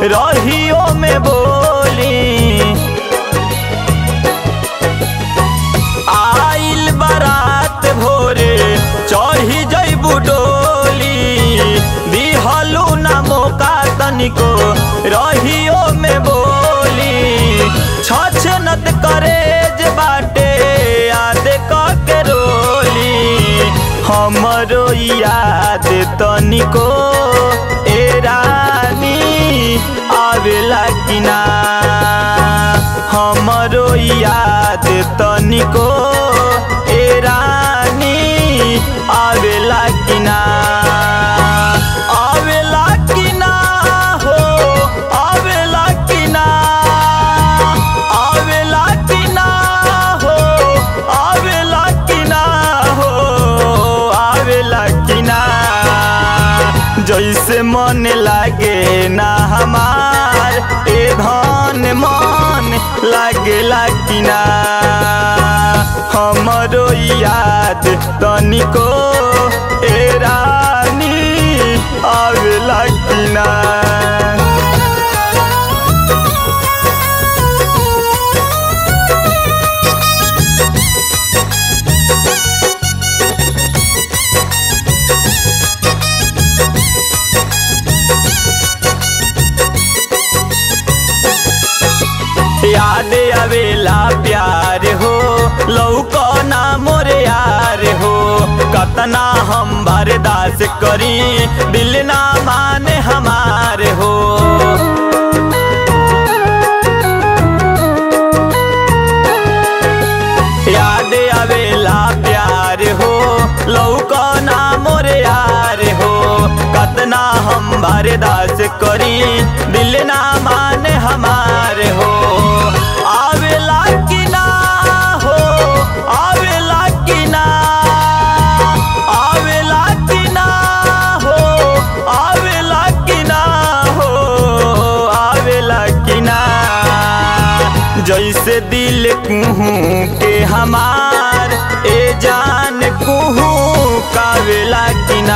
रहियो में बोली आइल बारात भोरे चढ़ी जैबू डोली दिहलू ना मौका तनिको रहियो में बोली छछनत करेज बाटे याद के रोली हमरो याद तनिको ए रानी आवेला कि ना हमरो याद तनिको ए रानी आवेला कि ना आवेला कि ना हो आवेला कि ना आवेला कि ना हो आवेला कि ना हो आवेला कि ना जैसे मन लागे ना हमार ए धन मन लागेला कि ना हमरो याद तनिको ए रानी आवेला कि ना याद आवेला प्यार हो लौको ना मोरे यार हो कतना हम बर्दाश्त करी दिल ना माने हमारे हो याद आवेला प्यार हो लौको ना मोरे यार हो कतना हम बर्दाश्त करी दिल ना माने हमारे हो आवेला कि ना हो आवेला कि ना आवेला कि ना हो आवेला कि ना हो आवेला कि ना जैसे दिल कुहू के हमार ए जान कुहू कावेला कि ना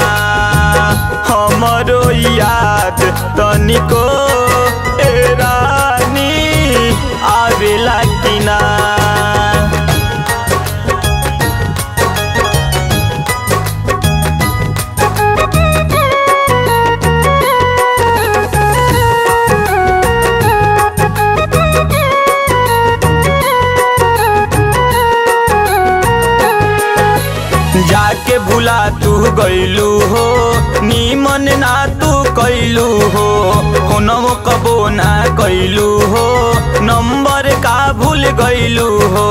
हमरो याद तनिको ए रानी आवेला कि ना जाके भुला तू गईलू हो नीमन ना तू कैलू हो फोनवो कबो ना कैलू हो नंबर का भूल गईलू हो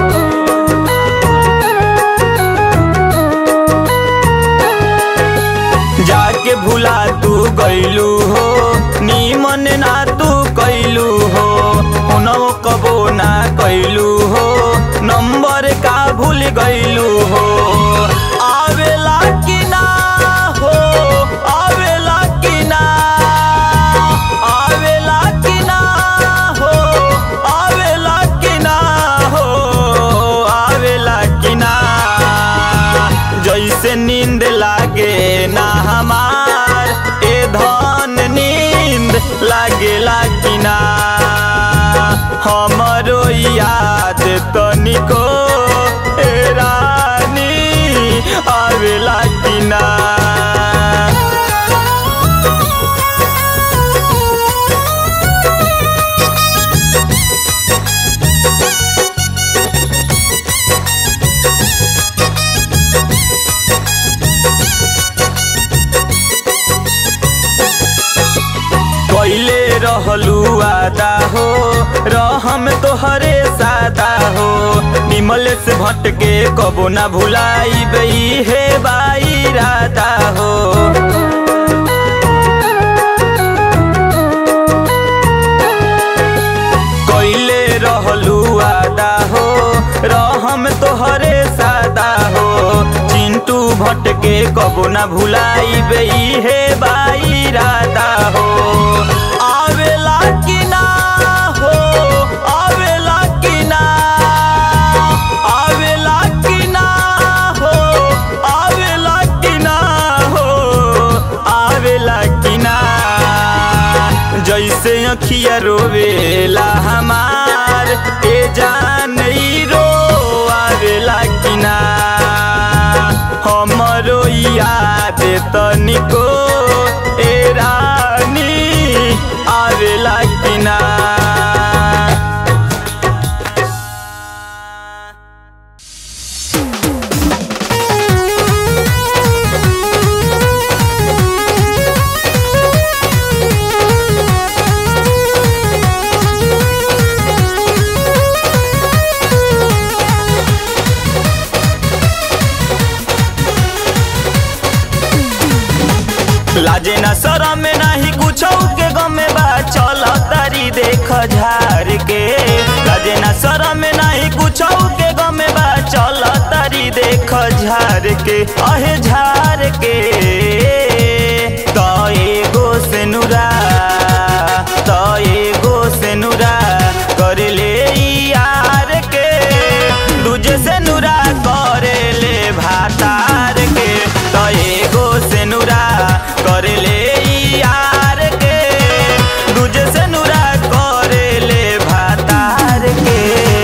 जाके भुला तू गईलू हो नीमन ना तू कैलू हो फोनवो कबो ना कैलू हो नंबर का भूल गईलू हो आवेला कि ना हो आवेला कि ना आवेला कि ना हो आवेला कि ना हो आवेला कि ना जैसे नींद लागे ना हमार ए धन नींद लागेला कि ना हमरो याद तनिको ए रानी आवेला कि ना कैले रहलू आदा हो रहम तोहरे सादा हो निमल से भटके कबो ना भुलाई बई हे बाई राधा हो कैले रहलू आदा हो रहम तोहरे सादा हो चिंटू भटके कबो ना भुलाई बई हे बाई राधा हो आवेला कि ना हो आवेला कि ना आवेला कि ना हो आवेला कि ना हो आवेला कि ना अखिया रोवेला हमार ए जान ई रो आवेला किना हमरो याद तनिको ए रानी आवेला किना लाजे न शरम नाही कुछ के गमे बा चल तारी देख झार के लाजे न शरम नाही कुछ के गमे बा चल तारी देख झार के अहे झार के त एगो से नुरा त एगो से नुरा कर ले यार के दूजे से नुरा करे ले भातार के त एगो से नुरा करे ले यार के दूजे से नुरा करे ले भातार के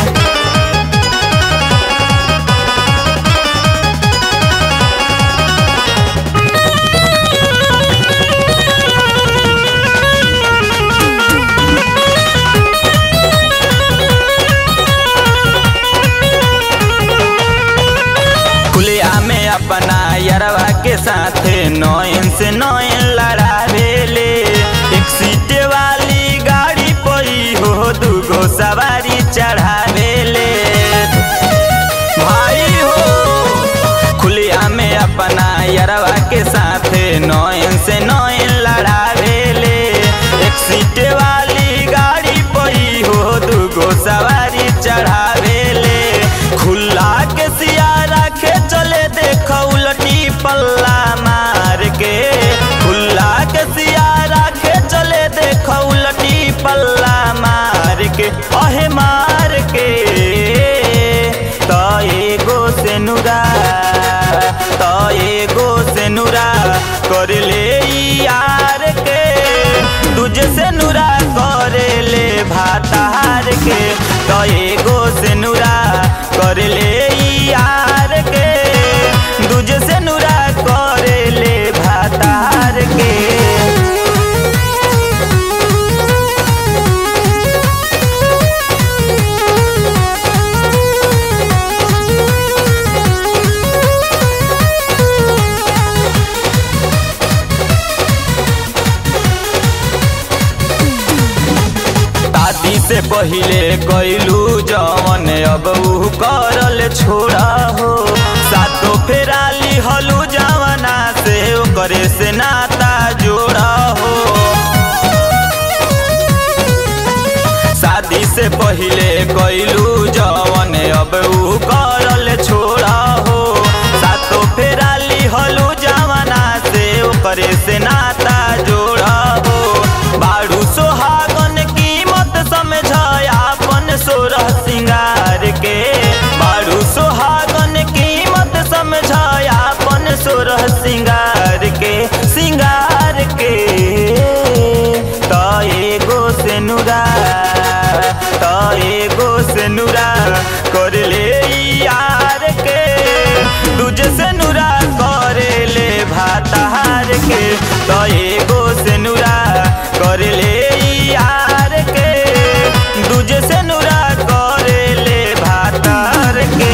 खुलिया में अपना यरवा के साथ नौन से नौन लड़ावेले एक सीट वाली गाड़ी पई हो दूगो सवारी चढ़ावेले भाई हो खुलिया में अपना यरवा के साथ नौन से नौन लड़ावेले एक सीट वाली गाड़ी पई हो दूगो सवारी चढ़ावेले खुला के सिया रखे चले देख उलटी पल्ला मार के खुला के सिया रखे चले देख उलटी पल्ला मार के अहे मार के त एगो से नुरा त एगो से नुरा कर ले यार के तुझे से नुरा करे ले भातार के त एगो से नुरा कर ले यार के दूजे से नुरा करे ले भातार के शादी से पहिले कैलू जवन अब ऊ करल छोड़ा हो सातो फेराली हलू जवना से ओकरे से नाता जोड़ा हो शादी से पहिले कैलू जवन अब ऊ करल छोड़ा हो सातो फेराली हलू जवना से ओकरे से नाता जोड़ा हो बाड़ू सोहागन कीमत समझ आपन सोरह सिंगार के बाड़ू सोहागन कीमत समझ आपन सोरह सिंगार के सिंगार के त एगो से नुरा त एगो से नुरा कर ले यार के दूजे से नुरा करे ले भातार के त एगो से नुरा कर ले यार के दूजे से नुरा करे ले भातार के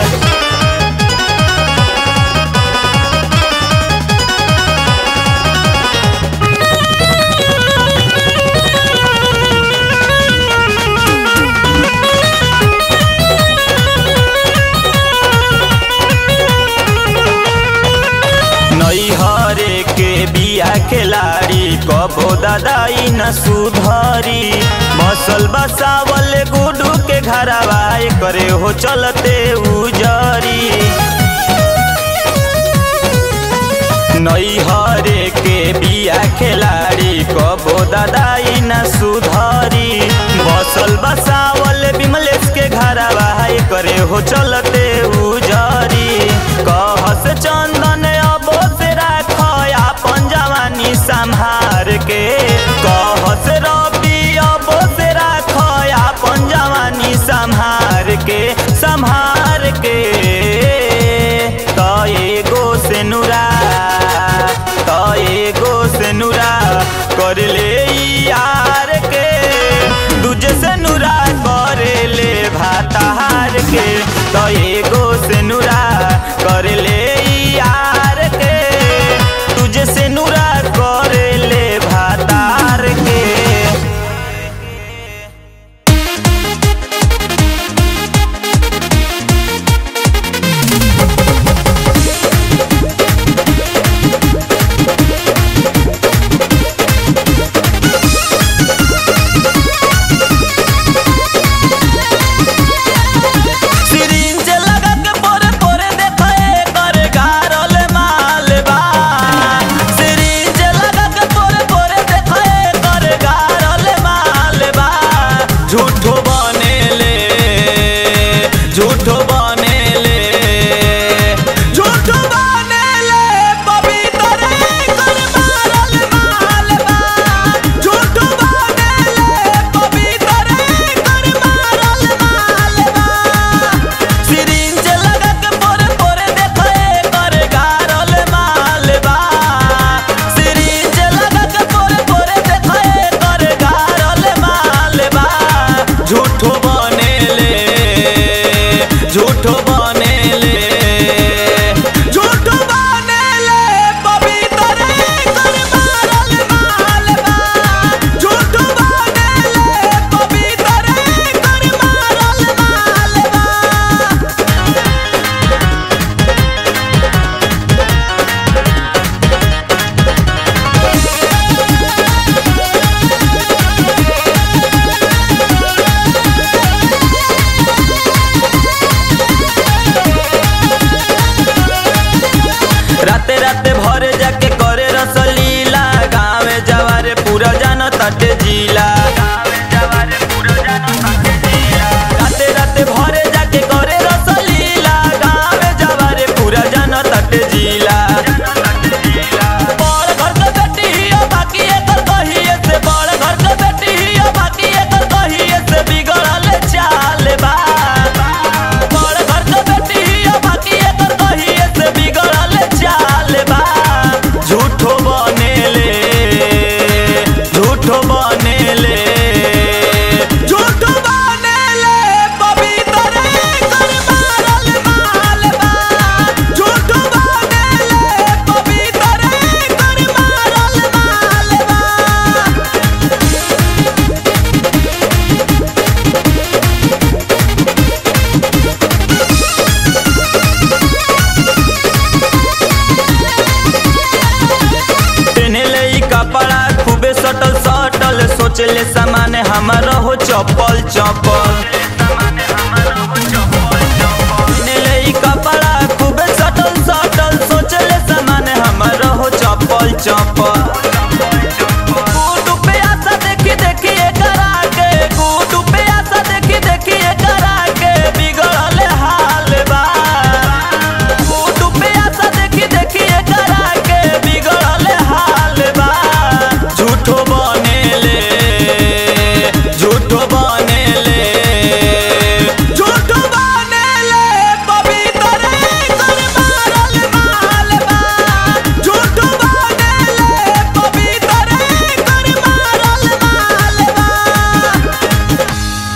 नैहरे के बिया खिलाड़ी कबो दादाई न सुधरी बसल बसावल गुडू के घरवा करे हो चलते उजरी नैहरे के बिया खिलाड़ी कबो दादाई न सुधरी बसल बसावल विमलेश के घरवा करे हो चलते उजरी कहस चंदन अबो से राख अपन जवानी संहार के कहस रवि तो एगो से नुरा कर ले यार के तुझे से नुरा कर ले भातार के सिरिंज लगा के पोरे पोरे देखो एकर गारल माल बा सिरिंज लगा के पोरे पोरे देखो एकर गारल माल बा झूठो बनेले झूठो बनेले झूठो बनेले पवित्र एकर मारल माल बा झूठो बनेले पवित्र एकर मारल माल बा सिरिंज लगा के पोरे पोरे देखो एकर गारल माल बा सिरिंज लगा के पोरे पोरे देखो एकर गारल माल बा झूठो बनेले झूठो बनेले झूठो बनेले पवित्र एकर मारल माल बा झूठो बनेले पवित्र एकर मारल माल बा राते राते भरे जाके करे रसलीला गावे जवारे पूरा जान तटे जिला राते राते भरे जाके करे रसलीला गावे जवारे पूरा जान तटे जिला बड़ घर के बेटी हिया बाकी एकर कहिए से बड़ घर के बेटी हिया बाकी एकर कहिए से बिगड़ल चाल बा बड़ घर के बेटी हिया बाकी एकर कहिए से बिगड़ल चाल बा झूठो बनेले झूठो बनेले झूठो बनेले पवित्र एकर मारल माल बा झूठो बनेले पवित्र एकर मारल माल बा पेनले ई कपड़ा खूबे सटल सटल सोचले सामान हमारा हो चप्पल चप्पल पेनले ई कपड़ा खूबे सटल सटल सोचले सामान हमारा हो चप्पल चप्पल गुडू पे आशा देखी देखी एकरा के गुडू पे आशा देखी देखी एकरा के बिगड़ल हाल बा गुडू पे आशा देखी देखी एकरा के बिगड़ल हाल बा झूठो बनेले झूठो बनेले झूठो बनेले पवित्र एकर मारल माल बा झूठो बनेले पवित्र एकर मारल माल बा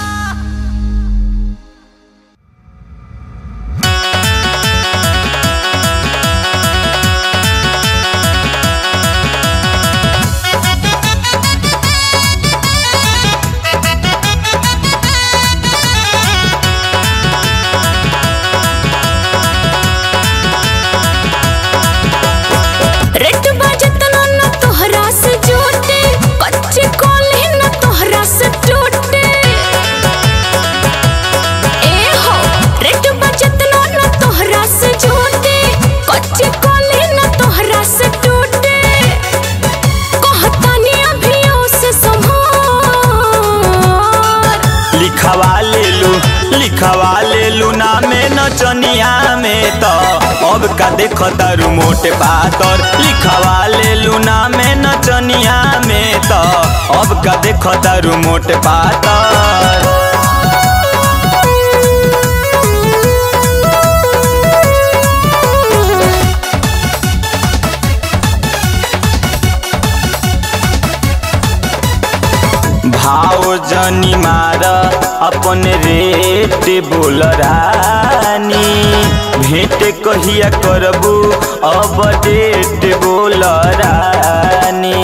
रेट बजत न तोहरा से जोटे बच्चे कोले न तोहरा से टूटे ए हो रेट बजत न तोहरा से जोटे बच्चे कोले न तोहरा से टूटे कहतानी अभियो से संभार लिखवा ले लू लिखवा ले लू नामे नचनिया में तो अब का देख तारू मोटे पातर लिखवा ले लू नामे नचनिया में तो अब का देख तारू मोटे पातर भाव जनी मार अपन रेट बोल रानी भेंट कहिया करबू अब डेट बोल रानी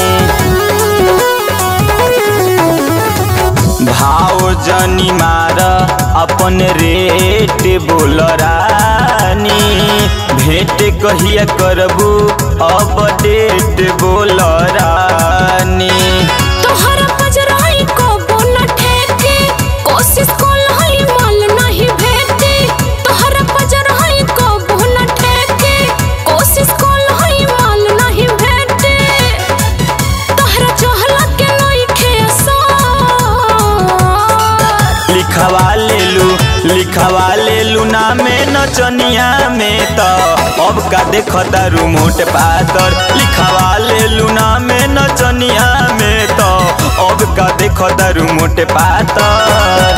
भाव जनी मार अपन रेट बोल रानी भेंट कहिया करबू अब डेट बोल रानी तोहरा पजराई कबो न ठेके कोशिश कोलहई माल नहीं भेटे तोहरा पजराई कबो न ठेके कोशिश कोलहई माल नहीं भेटे तोहरा चहला के नहीं खेसा लिखवा लेलू लिखवा लेलू नामे नचनिया में त अब का देख दारू मोट पातर लिखवा लेलू नामे नचनिया में त अब का देख दारू मोट पातर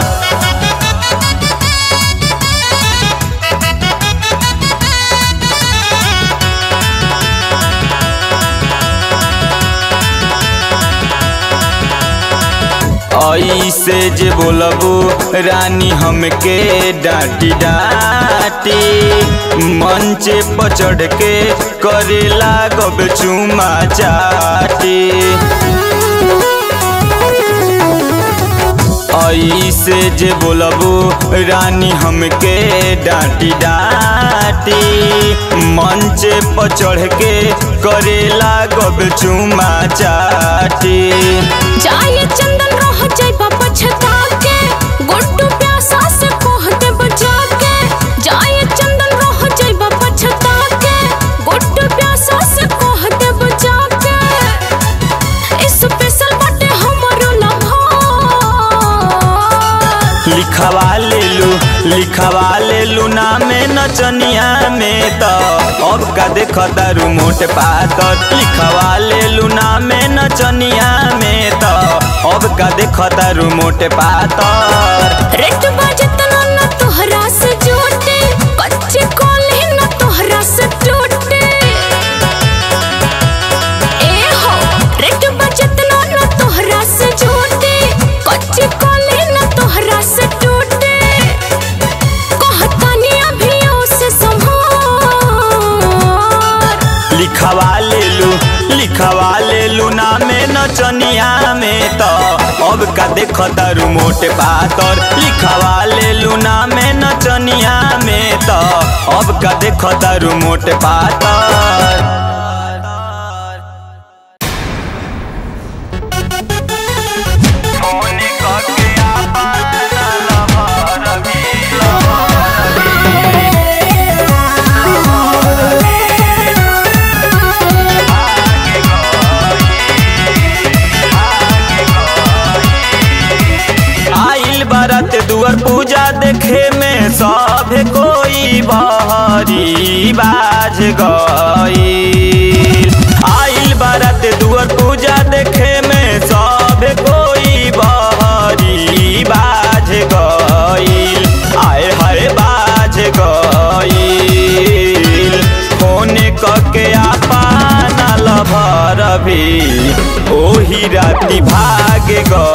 ऐसे जे बोलबू रानी हमके डांटी डांटी मंचे पर चढ़ के करे लागब चुमा चाटी ऐसे जे बोलबू रानी हमके डांटी डांटी मंचे पर चढ़ के करे लागब चुमा चाटी जाए चंदन रह जाइबा पछता के गुड्डू प्यासा से कह दे बजा के जाए चंदन रह जाइबा पछता के गुड्डू प्यासा से कह दे बजा के स्पेशल बटे हमरो लम्हा लिखवा लेलू लिखवा लेलू नामे नचनिया में त अब का देख दारू मोट पातर लिखवा लेलू नामे नचनिया में त अब का देख दारू मोट पातर रेट बजत न तोहरा से जोटे कच्चे कोले न तोहरा से टूटे ए हो रेट बजत न तोहरा से जोटे कच्चे कोले न तोहरा से टूटे कहतानी अभियो से संभार लिखवा लेलू लिखवा लेलू नामे नचनिया में त अब का देख दारू मोट पातर लिखवा लेलू नामे नचनिया में त अब का देख दारू मोट पातर आइल बारात दुआर पूजा देखे में सब कोई बहरी बाज गईल आइल बारात दुआर पूजा देखे में सब कोई बहरी बाज गईल आए हाय बाज गईल फोन कके आपना लभर भी ओही राति भाग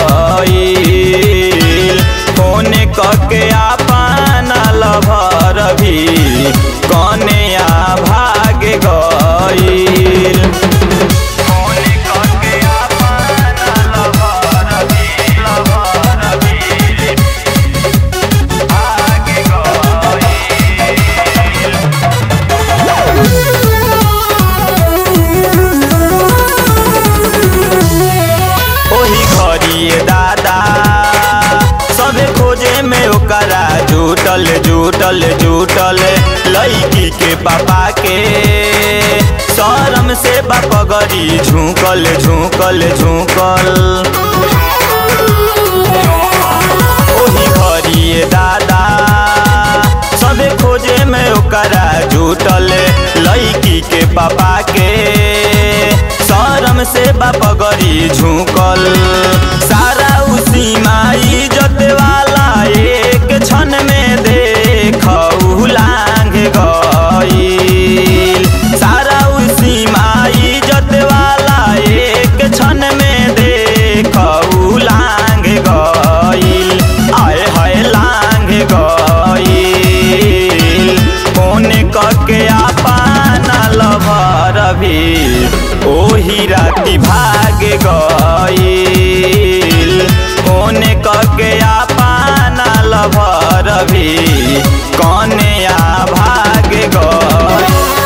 गईल फोन कके आपना लभर भी कने आ भाग गईल फोन कके आपना लभर भी लभर भी भाग गईल ओही घरिए दादा सबे खोजे में ओकरा जुटल जुटल जुटल लड़की के पापा के शरम से बापगरी झुकल झुकल झुकल ओही घरिए दादा सबे खोजे में ओकरा जुटल लड़की के पापा के शरम से बापगरी झुकल सारा उसी माई जत वाला एक क्षण में देख लांग गईल सारा उसी माई जत वाला एक क्षण में देख लांग गईल आए ओही राती भागे गईल होने कके आपाना लभर भी कने आ भागे गईल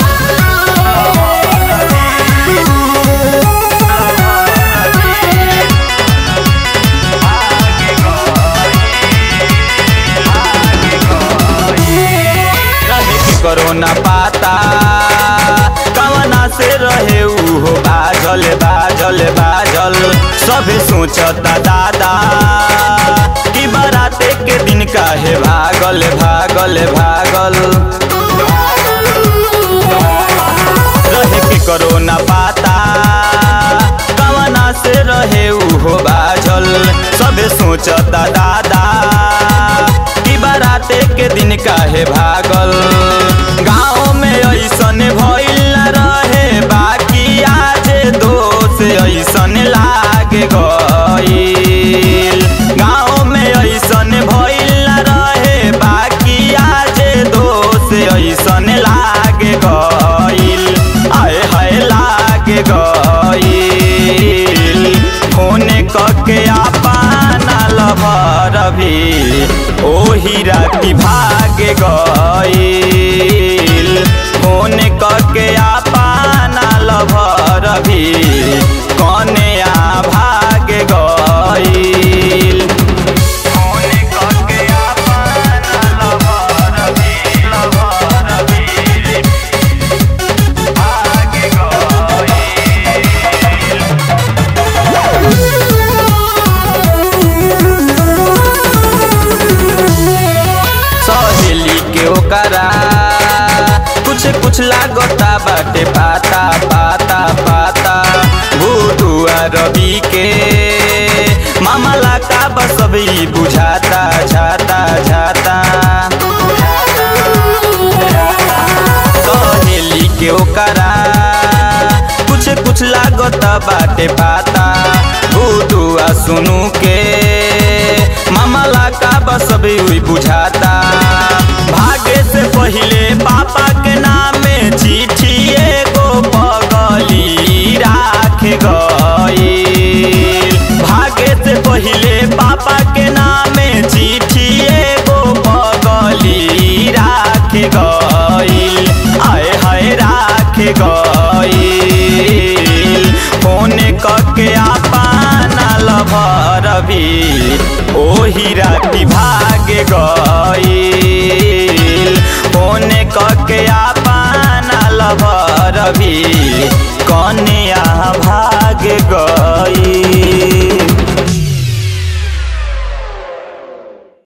रहे के करोना पाता कवना से रहे उहो बाजल बाजल बाजल सभे सोचता दादा कि बाराते के दिन काहे भागल भागल भागल रहे के करोना पाता कवना से रहे उहो बाजल सभे सोचता दादा कि बाराते के दिन काहे भागल गाँव में ऐसन भइल न रहे बाकी आज दोष ऐसन लागे गईल गाँव में ऐसन भइल न रहे बाकी आज दोष ऐसन लागे गईल आए हाय लागे गईल फोने कके आपाना लभर भी ओही राती भागे गईल फोने कके आपाना लभर भी कने आ भागे गईल फोने कके आपाना लभर भी लभर भी भागे गईल सहेली के ओकरा कुछ कुछ लागता बाटे पाता पाता पाता भूतुआ रवि के मामला का बस अभी बुझाता झाता झाता सहेली के ओकरा कुछ कुछ लागता बाटे पाता भूतुआ सुनू के मामला का बस अभी हुई बुझाता भागे से पहिले पापा के नामे चिट्ठी एगो पगली राख गई भागे से पहिले पापा के नामे चिट्ठी एगो पगली राख गई आए हाय राख गई फोने कके आपाना लभर भी ओही राती भागे गईल फोने कके आपाना लभर भी कौन